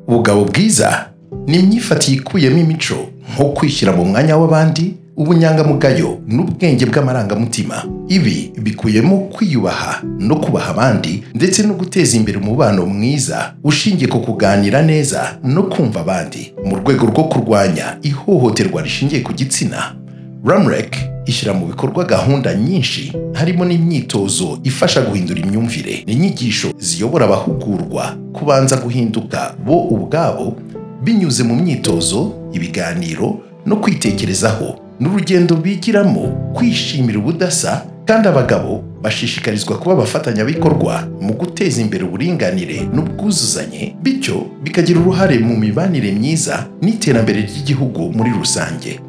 ubugabo bwiza ni imyifatire ikuyemo imico nko kwishyira mu mwanya w'abandi ubunyangamugayo n'ubwenge bw'amarangamutima ibi bikubiyemo kwiyubaha no kubaha abandi ndetse no guteza imbere umubano mwiza ushingiye ku kuganira neza no kumva abandi mu rwego rwo kurwanya ihohoterwa rishingiye ku gitsina ramurek ishyira mu bikorwa gahunda nyinshi harimo n'imyitozo ifasha guhindura imyumvire n'inyigisho ziyobora abahugurwa kubanza guhinduka bo ubwabo binyuze mu myitozo ibiganiro no kwitekerezaho n'urugendo bigiramo kwishimira ubudasa kandi abagabo bashishikarizwa kuba abafatanyabikorwa mu guteza imbere uburinganire n'ubwuzuzanye bityo bikagira uruhare mu mibanire myiza n'iterambere ry'igihugu muri rusange